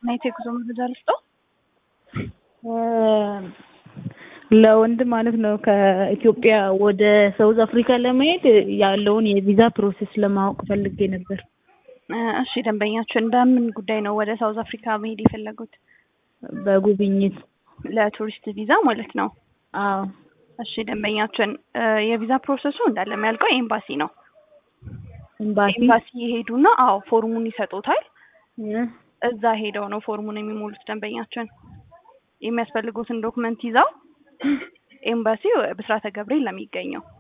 ናይት የጉዞ መረጃ ልስጠው። ለወንድ ማለት ነው ከኢትዮጵያ ወደ ሳውዝ አፍሪካ ለመሄድ ያለውን የቪዛ ፕሮሴስ ለማወቅ ፈልጌ ነበር። እሺ ደንበኛችን በምን ጉዳይ ነው ወደ ሳውዝ አፍሪካ መሄድ የፈለጉት? በጉብኝት ለቱሪስት ቪዛ ማለት ነው። አዎ እሺ ደንበኛችን የቪዛ ፕሮሰሱ እንዳለ የሚያልቀው ኤምባሲ ነው። ኤምባሲ ኤምባሲ ይሄዱና አዎ ፎርሙን ይሰጡታል። እ እዛ ሄደው ነው ፎርሙን የሚሞሉት ደንበኛችን። የሚያስፈልጉትን ዶክመንት ይዘው ኤምባሲ ብስራተ ገብርኤል ለሚገኘው